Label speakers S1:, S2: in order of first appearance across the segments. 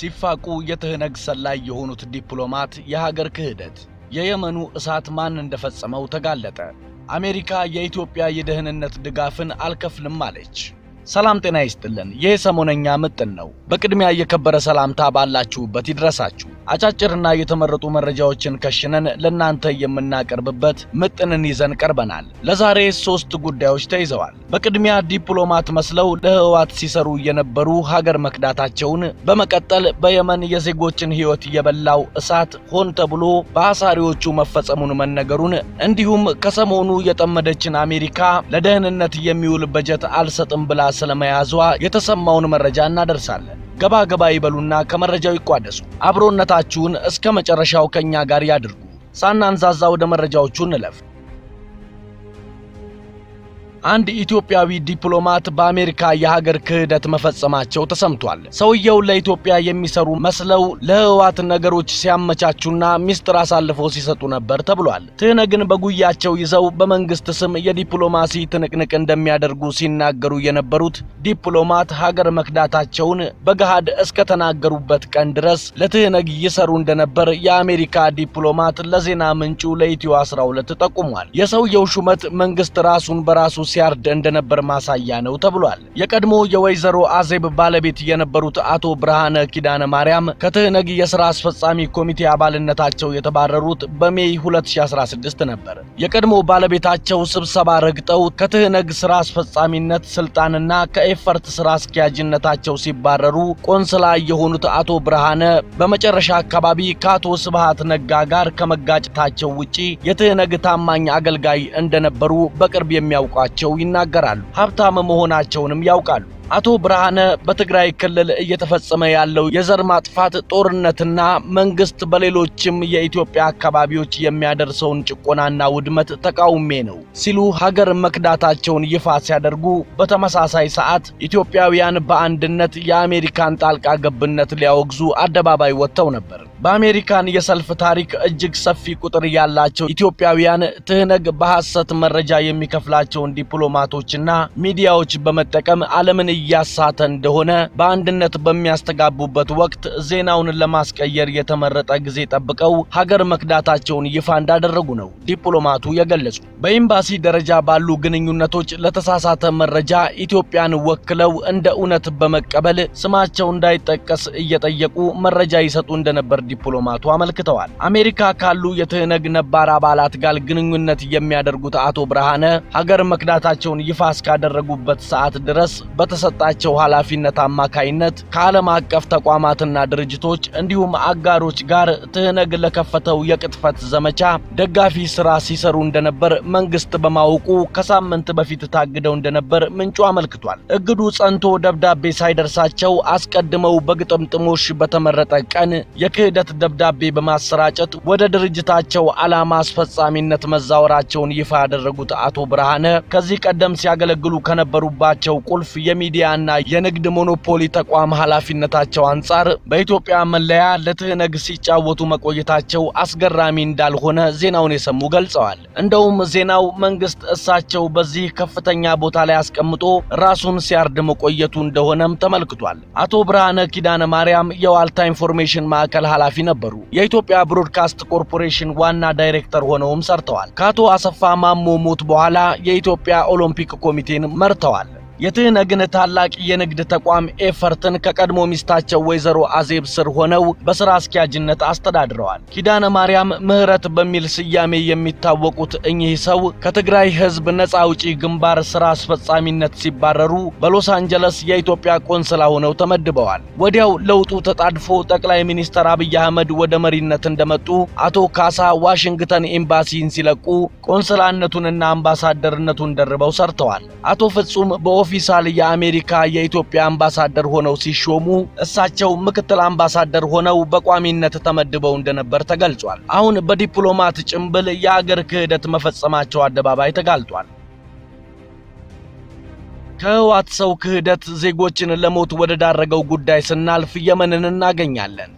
S1: ሲፋቁ የትህነግ ሰላይ የሆኑት ዲፕሎማት የሀገር ክህደት፣ የየመኑ እሳት ማን እንደፈጸመው ተጋለጠ። አሜሪካ የኢትዮጵያ የደህንነት ድጋፍን አልከፍልም አለች። ሰላም ጤና ይስጥልን። ይህ ሰሞነኛ ምጥን ነው። በቅድሚያ የከበረ ሰላምታ ባላችሁበት ይድረሳችሁ። አጫጭርና የተመረጡ መረጃዎችን ከሽነን ለእናንተ የምናቀርብበት ምጥንን ይዘን ቀርበናል። ለዛሬ ሶስት ጉዳዮች ተይዘዋል። በቅድሚያ ዲፕሎማት መስለው ለህወሓት ሲሰሩ የነበሩ ሀገር መክዳታቸውን፣ በመቀጠል በየመን የዜጎችን ሕይወት የበላው እሳት ሆን ተብሎ በአሳሪዎቹ መፈጸሙን መነገሩን፣ እንዲሁም ከሰሞኑ የጠመደችን አሜሪካ ለደህንነት የሚውል በጀት አልሰጥም ብላ ስለመያዟ የተሰማውን መረጃ እናደርሳለን። ገባ ገባ ይበሉና ከመረጃው ይቋደሱ። አብሮነታችሁን እስከ መጨረሻው ከኛ ጋር ያድርጉ። ሳናንዛዛ ወደ መረጃዎቹ እንለፍ። አንድ ኢትዮጵያዊ ዲፕሎማት በአሜሪካ የሀገር ክህደት መፈጸማቸው ተሰምቷል። ሰውየው ለኢትዮጵያ የሚሰሩ መስለው ለህወሓት ነገሮች ሲያመቻቹና ሚስጥር አሳልፈው ሲሰጡ ነበር ተብሏል። ትህነግን በጉያቸው ይዘው በመንግስት ስም የዲፕሎማሲ ትንቅንቅ እንደሚያደርጉ ሲናገሩ የነበሩት ዲፕሎማት ሀገር መክዳታቸውን በገሃድ እስከተናገሩበት ቀን ድረስ ለትህነግ ይሰሩ እንደነበር የአሜሪካ ዲፕሎማት ለዜና ምንጩ ለኢትዮ 12 ጠቁሟል። የሰውየው ሹመት መንግስት ራሱን በራሱ ሲያርድ እንደነበር ማሳያ ነው ተብሏል። የቀድሞ የወይዘሮ አዜብ ባለቤት የነበሩት አቶ ብርሃነ ኪዳነ ማርያም ከትህነግ የሥራ አስፈጻሚ ኮሚቴ አባልነታቸው የተባረሩት በሜይ 2016 ነበር። የቀድሞ ባለቤታቸው ስብሰባ ረግጠው ከትህነግ ሥራ አስፈጻሚነት ስልጣንና ከኤፈርት ሥራ አስኪያጅነታቸው ሲባረሩ ቆንስላ የሆኑት አቶ ብርሃነ በመጨረሻ አካባቢ ከአቶ ስብሃት ነጋ ጋር ከመጋጨታቸው ውጪ የትህነግ ታማኝ አገልጋይ እንደነበሩ በቅርብ የሚያውቋቸው ይናገራሉ። ሀብታም መሆናቸውንም ያውቃሉ። አቶ ብርሃነ በትግራይ ክልል እየተፈጸመ ያለው የዘር ማጥፋት ጦርነትና መንግስት በሌሎችም የኢትዮጵያ አካባቢዎች የሚያደርሰውን ጭቆናና ውድመት ተቃውሜ ነው ሲሉ ሀገር መክዳታቸውን ይፋ ሲያደርጉ፣ በተመሳሳይ ሰዓት ኢትዮጵያውያን በአንድነት የአሜሪካን ጣልቃ ገብነት ሊያወግዙ አደባባይ ወጥተው ነበር። በአሜሪካን የሰልፍ ታሪክ እጅግ ሰፊ ቁጥር ያላቸው ኢትዮጵያውያን ትህነግ በሐሰት መረጃ የሚከፍላቸውን ዲፕሎማቶችና ሚዲያዎች በመጠቀም ዓለምን እያሳተ እንደሆነ በአንድነት በሚያስተጋቡበት ወቅት ዜናውን ለማስቀየር የተመረጠ ጊዜ ጠብቀው ሀገር መክዳታቸውን ይፋ እንዳደረጉ ነው ዲፕሎማቱ የገለጹ። በኤምባሲ ደረጃ ባሉ ግንኙነቶች ለተሳሳተ መረጃ ኢትዮጵያን ወክለው እንደ እውነት በመቀበል ስማቸው እንዳይጠቀስ እየጠየቁ መረጃ ይሰጡ እንደነበር ዲፕሎማቱ አመልክተዋል። አሜሪካ ካሉ የትህነግ ነባር አባላት ጋር ግንኙነት የሚያደርጉት አቶ ብርሃነ ሀገር መክዳታቸውን ይፋ እስካደረጉበት ሰዓት ድረስ በተሰጣቸው ኃላፊነት አማካይነት ከዓለም አቀፍ ተቋማትና ድርጅቶች እንዲሁም አጋሮች ጋር ትህነግ ለከፈተው የቅጥፈት ዘመቻ ደጋፊ ስራ ሲሰሩ እንደነበር መንግስት በማወቁ ከሳምንት በፊት ታግደው እንደነበር ምንጩ አመልክቷል። እግዱ ጸንቶ ደብዳቤ ሳይደርሳቸው አስቀድመው በግጥምጥሞሽ በተመረጠ ቀን የክህደት ደብዳቤ በማሰራጨት ወደ ድርጅታቸው ዓላማ አስፈጻሚነት መዛወራቸውን ይፋ ያደረጉት አቶ ብርሃነ ከዚህ ቀደም ሲያገለግሉ ከነበሩባቸው ቁልፍ የሚዲያና የንግድ ሞኖፖሊ ተቋም ኃላፊነታቸው አንጻር በኢትዮጵያ መለያ ለትህነግ ሲጫወቱ መቆየታቸው አስገራሚ እንዳልሆነ ዜናውን የሰሙ ገልጸዋል። እንደውም ዜናው መንግስት እሳቸው በዚህ ከፍተኛ ቦታ ላይ አስቀምጦ ራሱን ሲያርድ መቆየቱ እንደሆነም ተመልክቷል። አቶ ብርሃነ ኪዳነ ማርያም የዋልታ ኢንፎርሜሽን ማዕከል ኃላፊ ነበሩ። የኢትዮጵያ ብሮድካስት ኮርፖሬሽን ዋና ዳይሬክተር ሆነውም ሰርተዋል። ከአቶ አሰፋ ማሞ ሞት በኋላ የኢትዮጵያ ኦሎምፒክ ኮሚቴን መርተዋል። የትህነግን ታላቅ የንግድ ተቋም ኤፈርትን ከቀድሞ ሚስታቸው ወይዘሮ አዜብ ስር ሆነው በሥራ አስኪያጅነት አስተዳድረዋል። ኪዳነ ማርያም ምህረት በሚል ስያሜ የሚታወቁት እኚህ ሰው ከትግራይ ሕዝብ ነፃ አውጪ ግንባር ሥራ አስፈጻሚነት ሲባረሩ በሎስ አንጀለስ የኢትዮጵያ ቆንስላ ሆነው ተመድበዋል። ወዲያው ለውጡ ተጣድፎ ጠቅላይ ሚኒስትር አብይ አህመድ ወደ መሪነት እንደመጡ አቶ ካሳ ዋሽንግተን ኤምባሲን ሲለቁ ቆንስላነቱንና አምባሳደርነቱን ደርበው ሰርተዋል። አቶ ፍጹም በኦፊሳል የአሜሪካ የኢትዮጵያ አምባሳደር ሆነው ሲሾሙ እሳቸው ምክትል አምባሳደር ሆነው በቋሚነት ተመድበው እንደነበር ተገልጿል። አሁን በዲፕሎማት ጭምብል የአገር ክህደት መፈጸማቸው አደባባይ ተጋልጧል። ከህወሓት ሰው ክህደት ዜጎችን ለሞት ወደ ዳረገው ጉዳይ ስናልፍ የመንን እናገኛለን።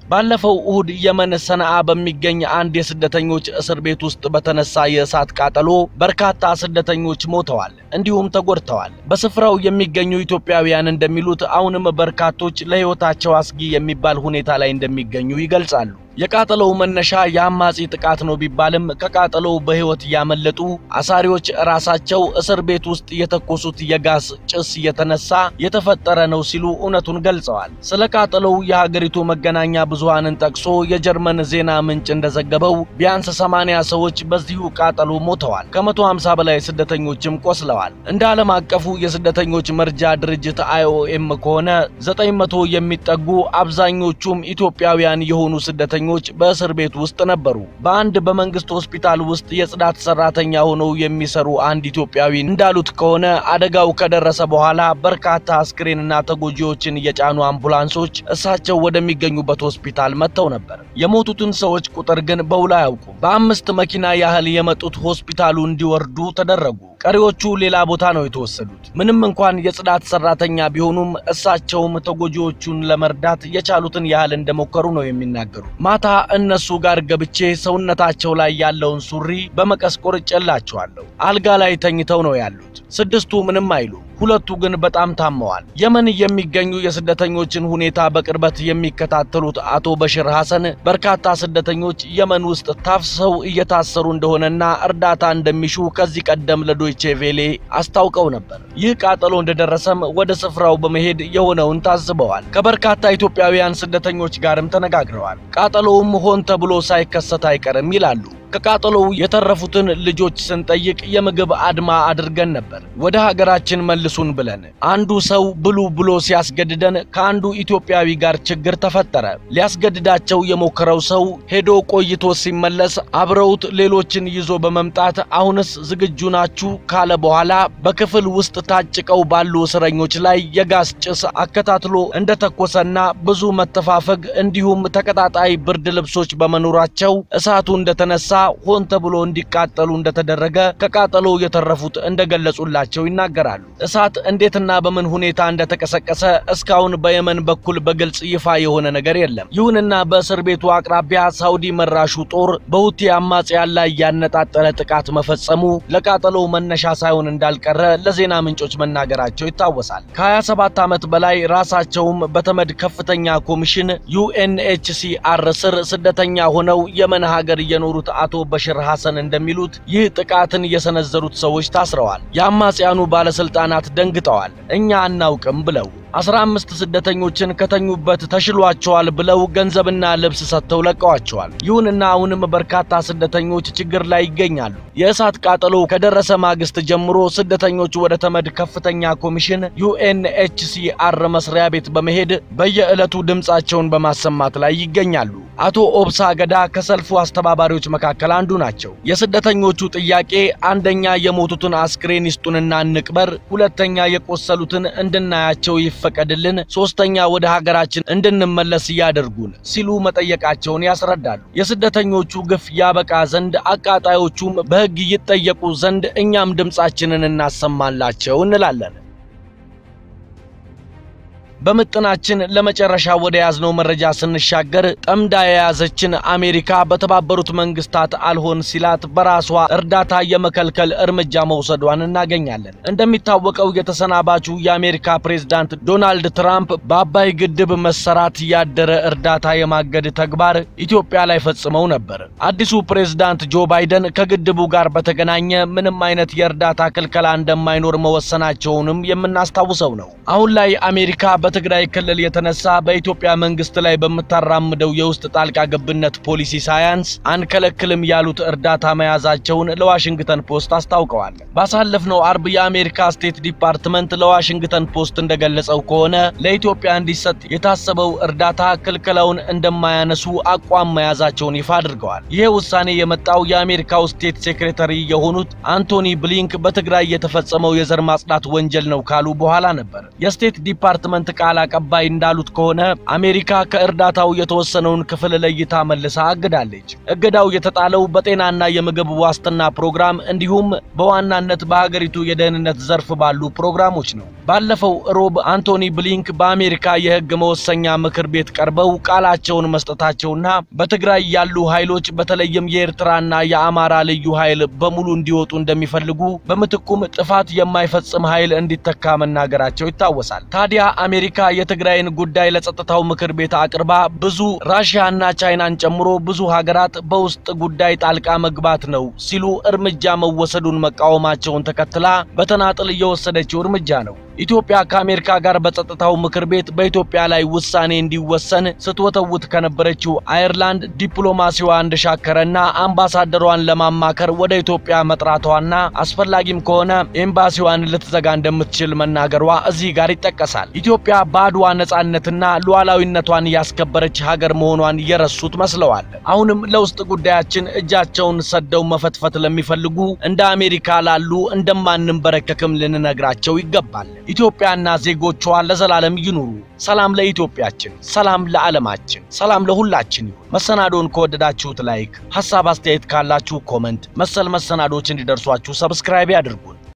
S1: ባለፈው እሁድ የመን ሰነአ በሚገኝ አንድ የስደተኞች እስር ቤት ውስጥ በተነሳ የእሳት ቃጠሎ በርካታ ስደተኞች ሞተዋል፣ እንዲሁም ተጎድተዋል። በስፍራው የሚገኙ ኢትዮጵያውያን እንደሚሉት አሁንም በርካቶች ለሕይወታቸው አስጊ የሚባል ሁኔታ ላይ እንደሚገኙ ይገልጻሉ። የቃጠሎው መነሻ የአማጺ ጥቃት ነው ቢባልም ከቃጠሎው በሕይወት ያመለጡ አሳሪዎች ራሳቸው እስር ቤት ውስጥ የተኮሱት የጋዝ ጭስ የተነሳ የተፈጠረ ነው ሲሉ እውነቱን ገልጸዋል። ስለ ቃጠሎው የሀገሪቱ መገናኛ ብዙሃንን ጠቅሶ የጀርመን ዜና ምንጭ እንደዘገበው ቢያንስ 80 ሰዎች በዚሁ ቃጠሎ ሞተዋል፣ ከ150 በላይ ስደተኞችም ቆስለዋል። እንደ ዓለም አቀፉ የስደተኞች መርጃ ድርጅት አይኦኤም ከሆነ 900 የሚጠጉ አብዛኞቹም ኢትዮጵያውያን የሆኑ ስደተኞች በእስር ቤት ውስጥ ነበሩ። በአንድ በመንግስት ሆስፒታል ውስጥ የጽዳት ሰራተኛ ሆነው የሚሰሩ አንድ ኢትዮጵያዊ እንዳሉት ከሆነ አደጋው ከደረሰ በኋላ በርካታ አስክሬንና ተጎጂዎችን የጫኑ አምቡላንሶች እሳቸው ወደሚገኙበት ሆስፒታል መጥተው ነበር። የሞቱትን ሰዎች ቁጥር ግን በውል አያውቁም። በአምስት መኪና ያህል የመጡት ሆስፒታሉ እንዲወርዱ ተደረጉ። ቀሪዎቹ ሌላ ቦታ ነው የተወሰዱት። ምንም እንኳን የጽዳት ሰራተኛ ቢሆኑም እሳቸውም ተጎጂዎቹን ለመርዳት የቻሉትን ያህል እንደሞከሩ ነው የሚናገሩ። ማታ እነሱ ጋር ገብቼ ሰውነታቸው ላይ ያለውን ሱሪ በመቀስ ቆርጬላቸዋለሁ። አልጋ ላይ ተኝተው ነው ያሉት። ስድስቱ ምንም አይሉ፣ ሁለቱ ግን በጣም ታመዋል። የመን የሚገኙ የስደተኞችን ሁኔታ በቅርበት የሚከታተሉት አቶ በሽር ሐሰን በርካታ ስደተኞች የመን ውስጥ ታፍሰው እየታሰሩ እንደሆነና እርዳታ እንደሚሹ ከዚህ ቀደም ለዶይቼ ቬሌ አስታውቀው ነበር። ይህ ቃጠሎ እንደደረሰም ወደ ስፍራው በመሄድ የሆነውን ታዝበዋል። ከበርካታ ኢትዮጵያውያን ስደተኞች ጋርም ተነጋግረዋል። ቃጠሎውም ሆን ተብሎ ሳይከሰት አይቀርም ይላሉ። ከቃጠሎው የተረፉትን ልጆች ስንጠይቅ የምግብ አድማ አድርገን ነበር ወደ ሀገራችን መልሱን ብለን። አንዱ ሰው ብሉ ብሎ ሲያስገድደን ከአንዱ ኢትዮጵያዊ ጋር ችግር ተፈጠረ። ሊያስገድዳቸው የሞከረው ሰው ሄዶ ቆይቶ ሲመለስ አብረውት ሌሎችን ይዞ በመምጣት አሁንስ ዝግጁ ናችሁ ካለ በኋላ በክፍል ውስጥ ታጭቀው ባሉ እስረኞች ላይ የጋዝ ጭስ አከታትሎ እንደተኮሰና ብዙ መተፋፈግ እንዲሁም ተቀጣጣይ ብርድ ልብሶች በመኖራቸው እሳቱ እንደተነሳ ሆን ተብሎ እንዲቃጠሉ እንደተደረገ ከቃጠሎ የተረፉት እንደገለጹላቸው ይናገራሉ። እሳት እንዴትና በምን ሁኔታ እንደተቀሰቀሰ እስካሁን በየመን በኩል በግልጽ ይፋ የሆነ ነገር የለም። ይሁንና በእስር ቤቱ አቅራቢያ ሳውዲ መራሹ ጦር በሁቲ አማጽያን ላይ ያነጣጠረ ጥቃት መፈጸሙ ለቃጠሎው መነሻ ሳይሆን እንዳልቀረ ለዜና ምንጮች መናገራቸው ይታወሳል። ከ27 ዓመት በላይ ራሳቸውም በተመድ ከፍተኛ ኮሚሽን ዩኤንኤችሲአር ስር ስደተኛ ሆነው የመን ሀገር የኖሩት አቶ በሽር ሐሰን እንደሚሉት ይህ ጥቃትን የሰነዘሩት ሰዎች ታስረዋል። የአማጽያኑ ባለስልጣናት ደንግጠዋል። እኛ አናውቅም ብለው አስራ አምስት ስደተኞችን ከተኙበት ተሽሏቸዋል ብለው ገንዘብና ልብስ ሰጥተው ለቀዋቸዋል። ይሁንና አሁንም በርካታ ስደተኞች ችግር ላይ ይገኛሉ። የእሳት ቃጠሎ ከደረሰ ማግስት ጀምሮ ስደተኞች ወደ ተመድ ከፍተኛ ኮሚሽን ዩኤንኤችሲአር መስሪያ ቤት በመሄድ በየዕለቱ ድምፃቸውን በማሰማት ላይ ይገኛሉ። አቶ ኦብሳ ገዳ ከሰልፉ አስተባባሪዎች መካከል አንዱ ናቸው። የስደተኞቹ ጥያቄ አንደኛ የሞቱትን አስክሬን ይስጡንና እንቅበር፣ ሁለተኛ የቆሰሉትን እንድናያቸው ይፈቀድልን፣ ሶስተኛ ወደ ሀገራችን እንድንመለስ ያደርጉን ሲሉ መጠየቃቸውን ያስረዳሉ። የስደተኞቹ ግፍ ያበቃ ዘንድ አቃጣዮቹም በሕግ ይጠየቁ ዘንድ እኛም ድምፃችንን እናሰማላቸው እንላለን። በምጥናችን ለመጨረሻ ወደ ያዝነው መረጃ ስንሻገር ጠምዳ የያዘችን አሜሪካ በተባበሩት መንግስታት አልሆን ሲላት በራሷ እርዳታ የመከልከል እርምጃ መውሰዷን እናገኛለን። እንደሚታወቀው የተሰናባቹ የአሜሪካ ፕሬዝዳንት ዶናልድ ትራምፕ በአባይ ግድብ መሰራት ያደረ እርዳታ የማገድ ተግባር ኢትዮጵያ ላይ ፈጽመው ነበር። አዲሱ ፕሬዝዳንት ጆ ባይደን ከግድቡ ጋር በተገናኘ ምንም አይነት የእርዳታ ክልከላ እንደማይኖር መወሰናቸውንም የምናስታውሰው ነው። አሁን ላይ አሜሪካ በትግራይ ክልል የተነሳ በኢትዮጵያ መንግስት ላይ በምታራምደው የውስጥ ጣልቃ ገብነት ፖሊሲ ሳያንስ አንከለክልም ያሉት እርዳታ መያዛቸውን ለዋሽንግተን ፖስት አስታውቀዋል። ባሳለፍነው አርብ የአሜሪካ ስቴት ዲፓርትመንት ለዋሽንግተን ፖስት እንደገለጸው ከሆነ ለኢትዮጵያ እንዲሰጥ የታሰበው እርዳታ ክልከላውን እንደማያነሱ አቋም መያዛቸውን ይፋ አድርገዋል። ይህ ውሳኔ የመጣው የአሜሪካው ስቴት ሴክሬታሪ የሆኑት አንቶኒ ብሊንክ በትግራይ የተፈጸመው የዘር ማጽዳት ወንጀል ነው ካሉ በኋላ ነበር። የስቴት ዲፓርትመንት ቃል አቀባይ እንዳሉት ከሆነ አሜሪካ ከእርዳታው የተወሰነውን ክፍል ለይታ መልሳ አግዳለች። እገዳው የተጣለው በጤናና የምግብ ዋስትና ፕሮግራም እንዲሁም በዋናነት በሀገሪቱ የደህንነት ዘርፍ ባሉ ፕሮግራሞች ነው። ባለፈው ሮብ አንቶኒ ብሊንክ በአሜሪካ የሕግ መወሰኛ ምክር ቤት ቀርበው ቃላቸውን መስጠታቸውና በትግራይ ያሉ ኃይሎች በተለይም የኤርትራና የአማራ ልዩ ኃይል በሙሉ እንዲወጡ እንደሚፈልጉ በምትኩም ጥፋት የማይፈጽም ኃይል እንዲተካ መናገራቸው ይታወሳል። ታዲያ አሜሪካ የትግራይን ጉዳይ ለጸጥታው ምክር ቤት አቅርባ ብዙ ራሽያና ቻይናን ጨምሮ ብዙ ሀገራት በውስጥ ጉዳይ ጣልቃ መግባት ነው ሲሉ እርምጃ መወሰዱን መቃወማቸውን ተከትላ በተናጥል እየወሰደችው እርምጃ ነው። ኢትዮጵያ ከአሜሪካ ጋር በጸጥታው ምክር ቤት በኢትዮጵያ ላይ ውሳኔ እንዲወሰን ስትወተውት ከነበረችው አየርላንድ ዲፕሎማሲዋ እንደሻከረና አምባሳደሯን ለማማከር ወደ ኢትዮጵያ መጥራቷና አስፈላጊም ከሆነ ኤምባሲዋን ልትዘጋ እንደምትችል መናገሯ እዚህ ጋር ይጠቀሳል። ኢትዮጵያ በአድዋ ነጻነትና ሉዓላዊነቷን ያስከበረች ሀገር መሆኗን የረሱት መስለዋል። አሁንም ለውስጥ ጉዳያችን እጃቸውን ሰደው መፈትፈት ለሚፈልጉ እንደ አሜሪካ ላሉ እንደማንንበረከክም ልንነግራቸው ይገባል። ኢትዮጵያና ዜጎቿ ለዘላለም ይኑሩ። ሰላም ለኢትዮጵያችን፣ ሰላም ለዓለማችን፣ ሰላም ለሁላችን ይሁን። መሰናዶን ከወደዳችሁት ላይክ፣ ሐሳብ አስተያየት ካላችሁ ኮመንት፣ መሰል መሰናዶች እንዲደርሷችሁ ሰብስክራይብ ያድርጉን።